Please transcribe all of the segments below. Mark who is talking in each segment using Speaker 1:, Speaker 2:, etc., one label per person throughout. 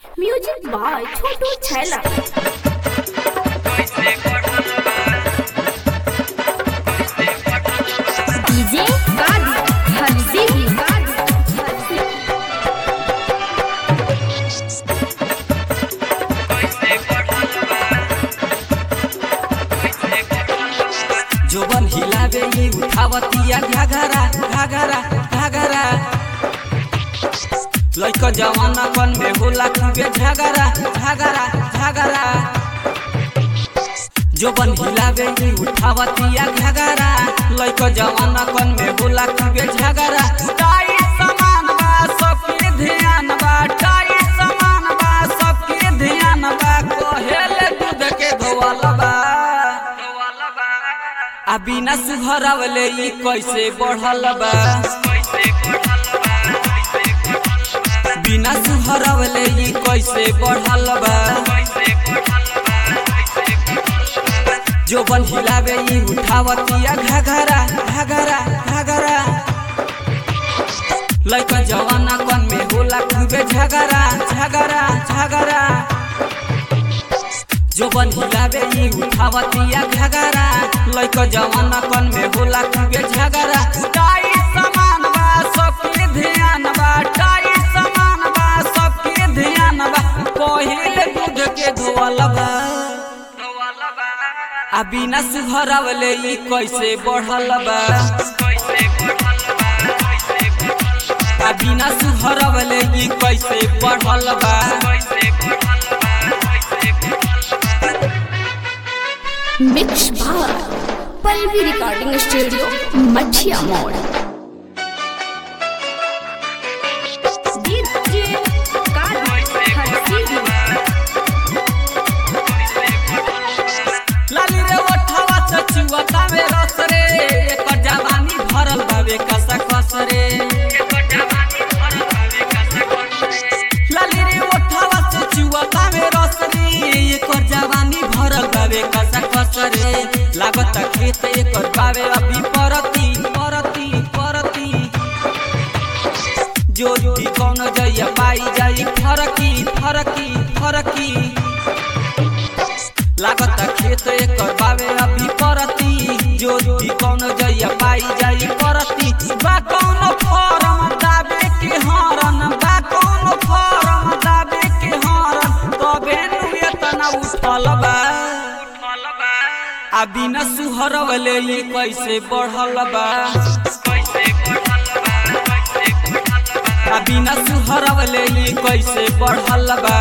Speaker 1: music by छोटू छैला DJ गाड़ी हंसी
Speaker 2: जोबन हिलावे ही उठावतिया घाघरा घाघरा घाघरा लइका जवाना कन में होला खूबे झगरा झगरा झगरा जोबन हिलावे ही उठावतिया घाघरा लइका जवाना कन में होला खूबे झगरा टाई समान बा सबके ध्यान बा टाई समान बा सबके ध्यान बा कहेले दूध के धोवल बा आ बिना सुघरवले ई कैसे बढ़ल बा बिना सुघरवले ई कैसे बढ़ल बा जो बन हिलावे ई उठावतिया घाघरा घाघरा घाघरा लइका जवाना कन में होला खूबे झगरा झगरा झगरा जो बन हिलावे ई उठावतिया घगरा लइका जवाना कन में होला खूबे झगरा टाई समान बा सबके ध्यान बा टाई समान बा सबके ध्यान बा पहिले दूध के धोवल बा आ बिना सुघरवले ई कैसे बढ़ल बा आ बिना सुघरवले ई कैसे बढ़ल बा
Speaker 1: mix by Pallavi recording studio Machhiya मोड़ डीजे गाड़ी हंसी
Speaker 2: लाली रे ओठावा चचुआता में रस रे एकर जवानी भरल बावे कसा कस रे लाली रे ओठावा चचुआता में रस रे एकर जवानी भरल बावे कसा कस रे लागत खेत एकर बावे अभी परती परती परती जोड़ी कौन जइया पाई जाई फरकी फरकी फरकी लागत खेत एकर बावे अभी परती जोड़ी कौन जइया पाई जाई परती बा कौन फॉर्म दाबे के हरन बा कौन फॉर्म दाबे के हरन तबे नु एतना उठल बा आ बिना सुहरवले ई कैसे बढ़ल बा आ बिना सुहरवले ई कैसे बढ़ल बा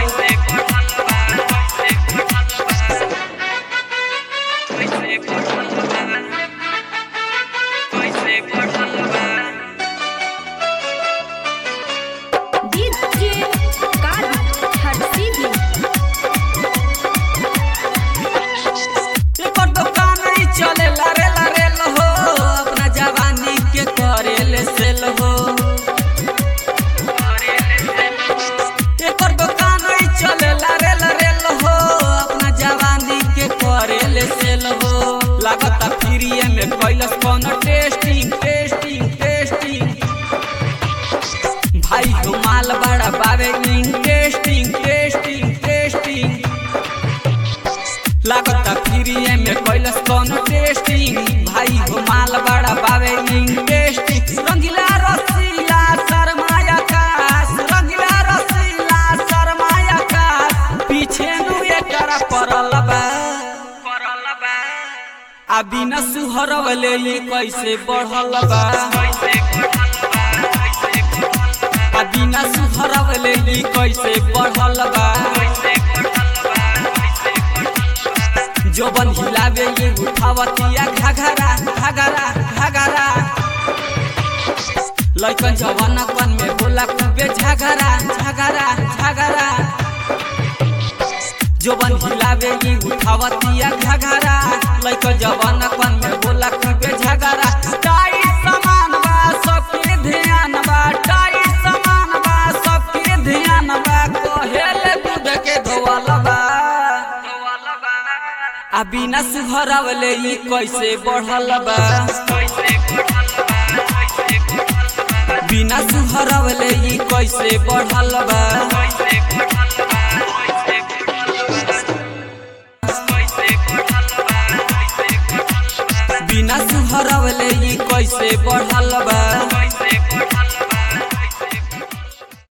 Speaker 1: डीजे गाड़ी हंसी
Speaker 2: एकर दुकान ही चले लारे लारे हो अपना जवानी के करे ले सेल हो एकर दुकान ही चले लारे लारे हो अपना जवानी के करे ले सेल हो लागत फ्रीए में कैलस कौन टेस्टिंग टेस्टिंग टेस्टिंग भाई हो माल बड़ा बावे टेस्टिंग टेस्टिंग टेस्टिंग लागत फ्रीए में कैलस कौन टेस्टिंग भाई हो माल बड़ा बावे टेस्टिंग रंगीला रसीला शर्माया काश रंगीला रसीला शर्माया काश पीछे नु एकरा परल बा आ बिना सुहरवले ई कैसे बढ़ल बा आ बिना सुहरवले ई कैसे बढ़ल बा जोबन हिलावे ये उठावतिया घाघरा घाघरा घाघरा लइकन जवाना कन में बोला खूबे झगरा झगरा झगरा जोबन हिलावे ये उठावतिया घाघरा लइकन जवाना कन में बोला खूबे झगरा टाई समान बा सबके ध्यान बा टाई समान बा सबके ध्यान बा कहेले दूध के धोवल बा आ बिना सुघरवले ई कैसे बढ़ल बा बिना सुघरवले ई कैसे बढ़ल बा बिना सुहरवले ई कैसे बढ़ल बा